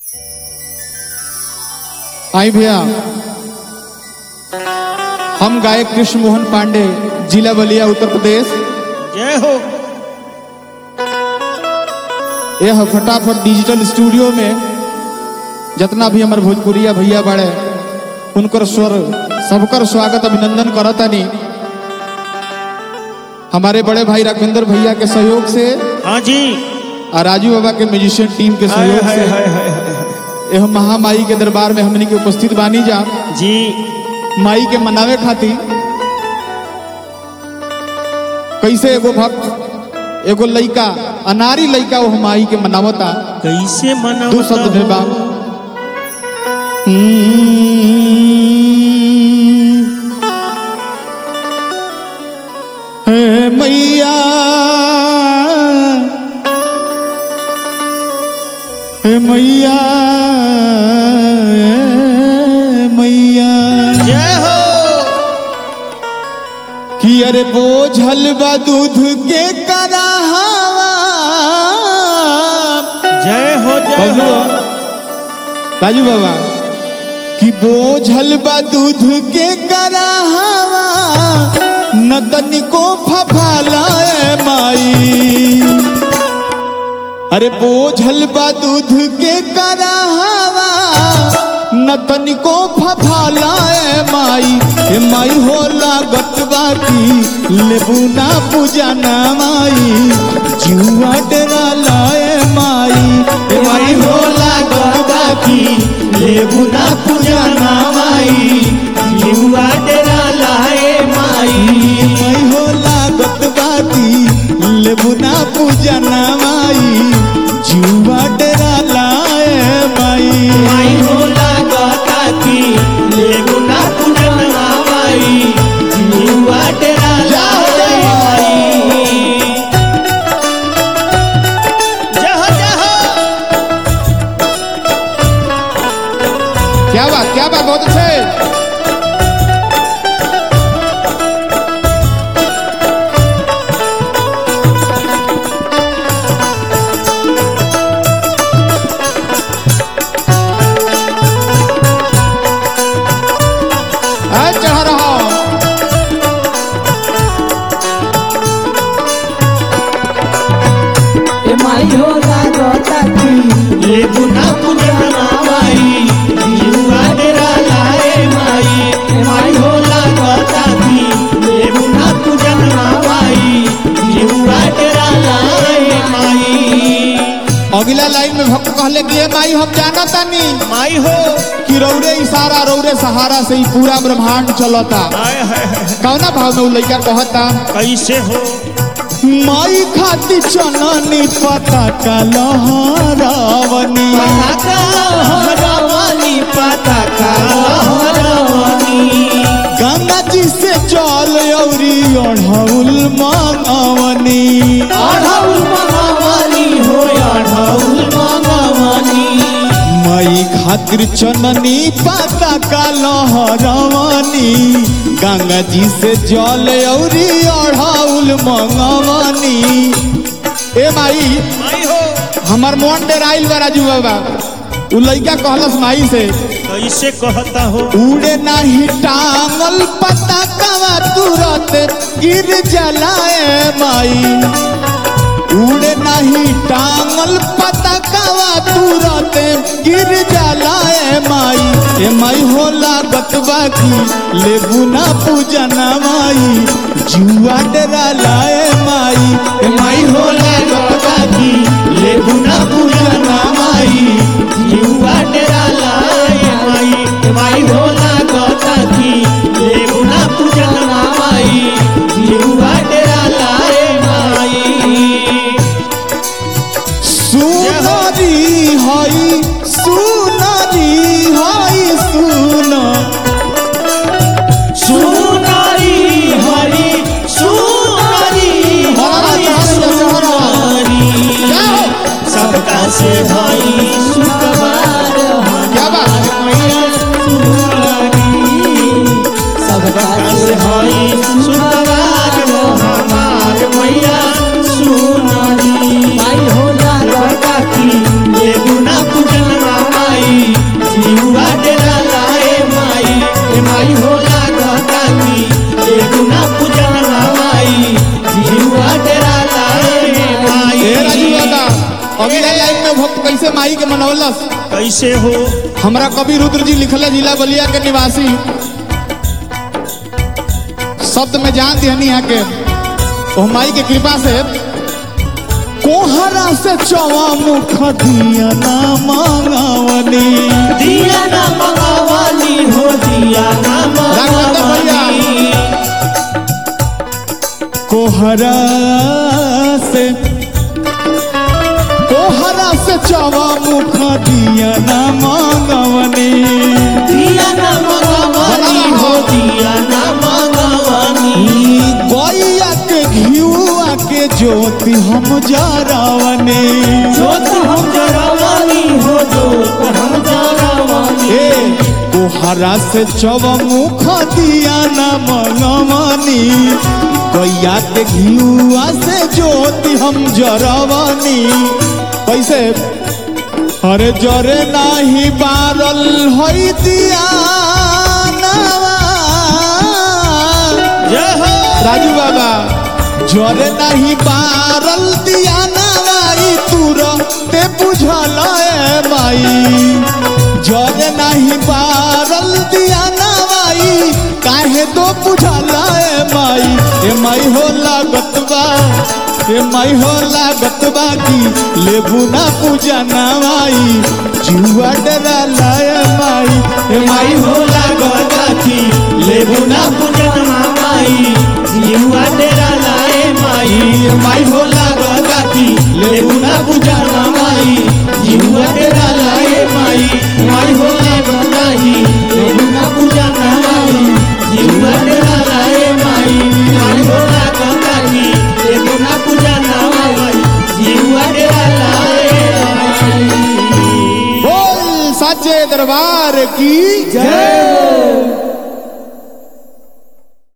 आई भैया हम गायक कृष्ण मोहन पांडे जिला बलिया उत्तर प्रदेश जय हो यह फटाफट डिजिटल स्टूडियो में जितना भी हमारे भोजपुरिया भैया बड़े उनकर स्वर सबकर स्वागत अभिनंदन करतानी हमारे बड़े भाई राघवेंद्र भैया के सहयोग से हाँ जी और राजू बाबा के म्यूजिशियन टीम के हाय सहयोग हाय से हाय हाय हाय यह महामाई के दरबार में हमनी के उपस्थित बानी जा जी माई के मनावे खातिर कैसे एगो भक्त एगो लइका अनारी लइका वो माई के मनावता कैसे मना दो शब्द में बा हे मैया हे मैया हे मैया जय हो कि अरे बोझल बा दूध के कराहवा जय हो जय बबलू हो राजू बाबा कि बोझल बा दूध के कराहवा न तनिको फफालाए माई अरे बोझल बा दूध के कराहवा न तनिको फफालाए माई हे माई हो लागत बाकी लेबू ना पूजा ना माई जुआ डरा लाए माई हे माई हो लागत बाकी लेबू ना पूजा ना माई युवा तेरा लाए माई माई हो लागत बाकी लेबू ना पूजा ना माई जुआ डरा लाए माई माई हो लागता की लेबू ना पूजना माई युवा तेरा लाए माई जय हो जय हो क्या बात क्या बात बहुत अच्छे आ, चढ़ा रहा ए माई हो लागता की लेबू ना पूजना माई युवा तेरा लाए माई माई हो लागता की लेबू ना पूजना माई युवा तेरा लाए माई अगला लाइन में भक्त कहले कि "ए माई हम जाना तानी माई हो कि रौरे इशारा रौरे सहारा से ही पूरा ब्रह्मांड चलता हाय हाय हाय कौना भाव में उ लइका कहता कैसे हो माई खाती चननी पता का लहरावनी पताका लहरावनी पताका लहरावनी गंगा जी से जल औरी अढ़ौल मंगवनी अढ़ौल मंगवानी हो अढ़ौल मंगवानी माई खातिर चननी पता का लहरावनी गंगा जी से जल औरी अढ़ौल मंगवनी ए माई माई हो हमार मन डेराइल बा राजू बाबा उ लइका कहलस माई से कैसे कहता हो उड़े नहीं टांगल पता कवा तुरंत गिर जलाए माई उड़े नहीं टांगल पता कवा तुरंत गिर जलाए माई ए माई हो लागत बाकी लेबू ना पूजना माई जुआ डरा लाए माई ए माई हो लागत बाकी लेबू ना पूजना माई युवा तेरा लाए माई माई हो लागता की लेबू ना पूजना माई युवा तेरा लाए माई सुनरी हई सुनरी हई सुन सुनारी हरी सुनारी हरी सुनारी सबका से भाई सुकुमार क्या बात मैया सुनारी सबका सबका से भाई सुकुमार हमार मैया सुनारी माई हो लागता की ये गुना पूजन मामा टाइम में भक्त कैसे माई के मनौलस कैसे हो हमरा कवि रुद्र जी लिखले जिला बलिया के निवासी शब्द में जान दिहनी है के ओ माई के कृपा से कोहरा से चवा मुख दिया ना मांगावनी दिया ना मंगावानी हो दिया ना राघवेंद्र भैया। मंगावानी कोहरा से कोहरा से चवा मुख दिया ना मांगावनी दिया ना मंगावानी हो दिया ना मंगावानी गैया के घियुआ के ज्योति हम जरावने जोत हम जरावानी हो जोत हम जरावानी ए कोहरा से चव मुख दिया न मनमनी गैया के घियुआ से ज्योति हम जरावनी कैसे अरे जरे नाही बारल हई दिया जय हो राजू बाबा जरे नहीं बारल दिया नाई तुर ते बुझल ए माई जरे नहीं बारल दिया नाई काहे तो बुझल ए माई ए माई हो लागत बा ए माई हो लागत बा की लेबू ना पूजा नाई जुआ डरा लाए माई ए माई माई हो लागता थी लेबू ना पूजन माई जीवा तेरा लाए माई माई हो लागता थी लेबू ना पूजन माई जीवा तेरा लाए माई माई हो लागता थी लेबू ना पूजन माई जीवा तेरा लाए माई माई हो लागता थी लेबू ना पूजन माई जीवा तेरा लाए माई बोल साचे दरबार की जय